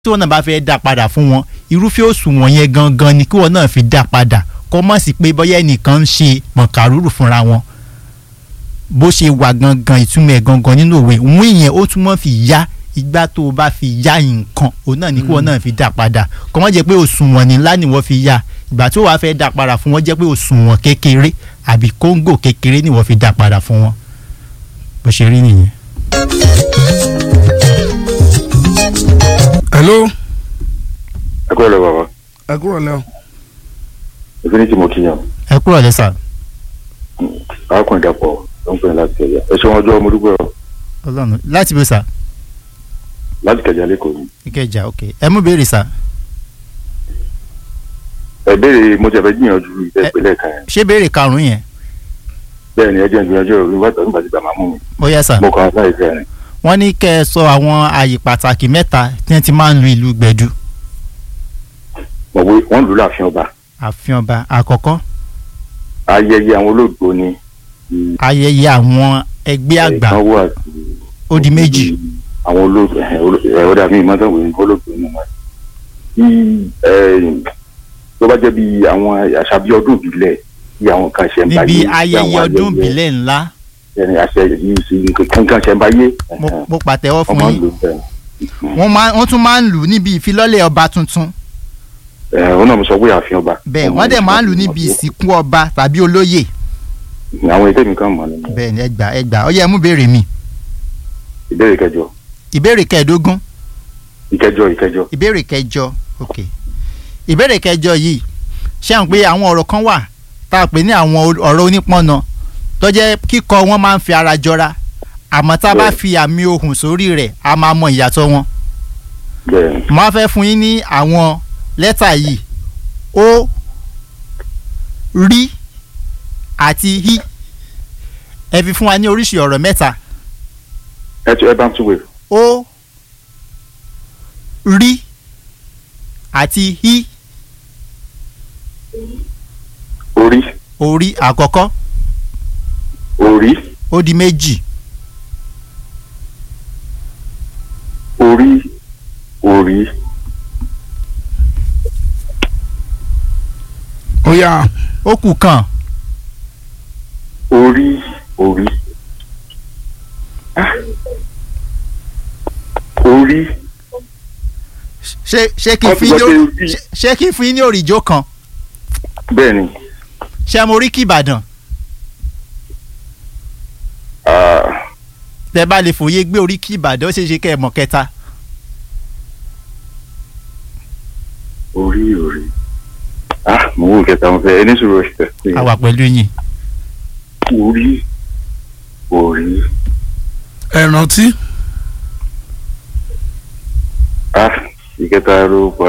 tí wọn náà bá fẹ́ dá padà fún wọn irúfẹ́ òṣùwọ̀n yẹn gangan ni kí wọn náà fi dá padà kọ́ mọ̀ sí pé bóyá ẹnìkan ń ṣe mọ̀kàrúrù fúnra wọn bó ṣe wà gangan ìtumọ̀ ẹ̀ gangan nínú òwe òun ìyẹn ó tún mọ́ fi yá ìgbà tó o bá fi yá nǹkan òun náà ni kí wọn náà fi dá padà kọ́ mọ́ jẹ́ pé òṣùwọ̀n ńlá ni wọ́n fi yá ìgbà tí wàá fẹ́ dá padà fún wọn jẹ́ pé òṣùwọ̀n kékeré àbí kóńgò kékeré ni wọ́n fi dá padà fún wọn bó ṣe rí nìyẹn. hello ẹ kúrò lọ bàbá ẹ kúrò lẹ o. infinity mo kíyàn ẹ kúrò lẹ́sà arákùnrin dàpọ̀ ló ń pè ní láti kẹjà ẹ ṣe wọn ọjọ́ mo dúpẹ́ ọ ọlọ́run láti bó sà láti kẹjà lẹ́kọ̀ọ́ ni ìkẹjà ok ẹ mú béèrè sà ẹ béèrè mo ti ẹ̀fẹ̀ gbìyànjú ìfẹ́ ìpínlẹ̀ kan yẹn ṣé béèrè karùn-ún yẹn bẹ́ẹ̀ ni ẹ jẹ́ ìgbìyànjú ìròyìn wáta nígbà tí gbà máa mú mi ó yẹ sà mo kàn án láì fẹ́ rìn wọ́n ní kẹ́ ẹ sọ àwọn ààyè pàtàkì mẹ́ta tí wọ́n ti máa ń lu ìlú gbẹ̀du mọ̀ pé wọ́n lù ú láàfin ọba ààfin ọba àkọ́kọ́ ayẹyẹ àwọn olóògbé ni ayẹyẹ àwọn ẹgbẹ́ àgbà ìsanwó àti ó di méjì àwọn olóògbé ẹ ọ̀dà mi ìmọ̀ sáwọn ènìyàn olóògbé nínú wọn. bí ẹ, tó bá jẹ́ bí àwọn àṣà bí ọdún ìbílẹ̀ bí àwọn kan ṣe ń báyé níbi bí àwọn ayẹyẹ ọdún ayẹyẹ- ìbílẹ̀ ńlá ẹni àṣẹ yìí sí kankan ṣe ń báyé mo- mo pàtẹ́wọ́ fún ọmọ ń yín lò bẹ́ẹ̀. wọ́n máa- wọ́n tún máa ń lù ú níbi ìfilọ́lẹ̀ ọba tuntun ẹ ọ náà mo sọ pé ààfin ọba. bẹ́ẹ̀ wọ́n dẹ̀ máa ń lù ú níbi ìsìnkú ọba tàbí olóyè àwọn ètò mi kan mọ̀ nínú bẹ́ẹ̀ ni ẹgbà ẹgbà ó yẹ mú béèrè mi ìbéèrè kẹjọ ìbéèrè kẹẹ̀ẹ́dógún ìkẹjọ ìkẹjọ ìbéèrè kẹjọ ok ìbéèrè kẹjọ yìí ṣé àwọn pé àwọn ọ̀rọ̀ kan wà tá a pè ní àwọn ol- ọ̀rọ̀ onípọ̀nà tó jẹ́ kíkọ wọn máa ń fi ara jọra àmọ́ tá a bá Bẹ́ẹ̀. fi àmì ohùn sórí rẹ̀ a máa mọ ìyàtọ̀ wọn bẹ́ẹ̀ mo á fẹ́ fún yín ní àwọn lẹ́tà yìí ó rí àti hí ẹ fi fún wa ní oríṣi ọ̀rọ̀ mẹ́ta ẹ tún ẹ bá ń túwèé ó rí àti hí orí orí àkọ́kọ́ orí ó di méjì orí orí ó yá ó kù kan orí orí Ah. orí ṣé ṣé kí n Wọ́n fi ti ní gbọ́ pé orí- orí- ṣé- ṣé kí n fi ní òrìjó kan bẹ́ẹ̀ ni ṣé mo rí kí Ìbàdàn ah, tẹ bá lè fòye gbé orí kí Ìbàdàn ó ṣeé ṣe kẹ́ ẹ mọ̀ kẹta orí orí ah mo wò kẹta mo fẹ́ ẹni sọ̀rọ̀ ẹ a wà pẹ̀lú yín orí orí ẹ rántí ah ìkẹta ló pa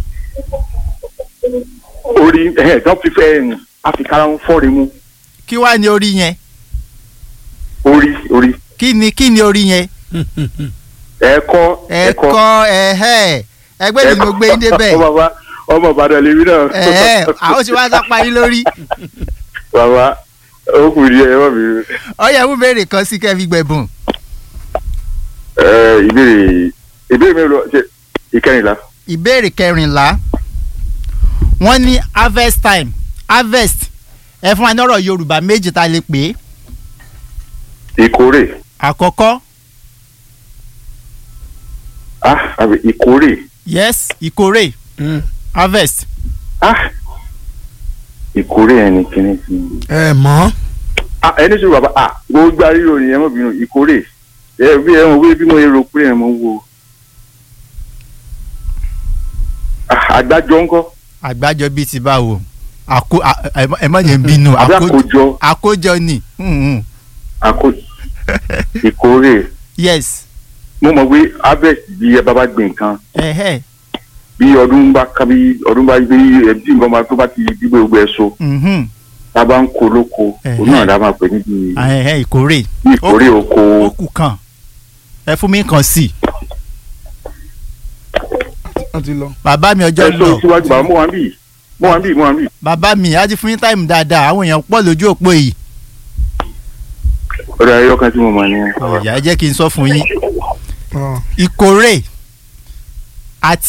orí ẹ tán fi fẹ́ àfikàrà ń fọ́ọ̀rì mu kí wàá ní orí yẹn orí orí kí ni kí ni orí yẹn ẹ̀kọ́ ẹ̀kọ́ ẹ̀hẹ́ ẹgbẹ́ mi ni mo gbé yín débẹ̀ ọmọ bàbá ọmọ Ìbàdàn lèmi náà ẹ̀hẹ́ àwọn tí wàá sápá yín lórí bàbá ó kù díẹ̀ ẹ má mi ọyẹ mú béèrè kan sí kẹ́ fi gbẹ̀bùn ẹ ìbéèrè ìbéèrè mi lọ ṣe ìkẹrìnlá ìbéèrè kẹrìnlá wọ́n ní harvest time harvest ẹ fún wa ní ọ̀rọ̀ Yorùbá méjì tá a lè pè é ìkórè àkọ́kọ́ ah àbí ìkórè yes ìkórè harvest ah ìkórè ẹni kìíní sí i. ẹ mọ̀ ah ẹni sọ bàbá ah gbogbo àríyọ nìyẹn mọ̀ bínú ìkórè ẹ bí ẹ mọ̀ wí bí mo yẹ rò pé ẹ mọ̀ wo ah àgbájọ ńkọ́ àgbájọ bíi ti báwo àkó à- ẹ- ẹ má jẹ́ n bínú àbí àkó- àkójọ àkójọ ni mhm. àkó ìkórè yes mo mọ̀ pé harvest bí ẹ bá bá gbìn nǹkan ẹ̀hẹ́ bí ọdún bá ká bí ọdún bá gbé ẹbí nǹkan máa tó bá ti gbígbé gbogbo ẹ so mhm. tá a bá ń kó lóko Ẹ̀hẹ́. òun náà la máa pè níbi ẹ̀hẹ́ ìkórè bí ìkórè oko ó kù kan ẹ fún mi kan sí i wọ́n ti lọ. bàbá mi ẹ ọjọ́ sọ lọ síwájú bàbá mo wà ń bì mo wà ń bì mo wà ń bì bàbá mi á ti fún yín táìmù dáadáa àwọn èèyàn pọ̀ lójú òpó yìí ọ̀dọ̀ ayọ́kan tí mo mọ̀ ní. ọ̀yà ẹ jẹ́ kí n sọ fún yín Ọ, ìkórè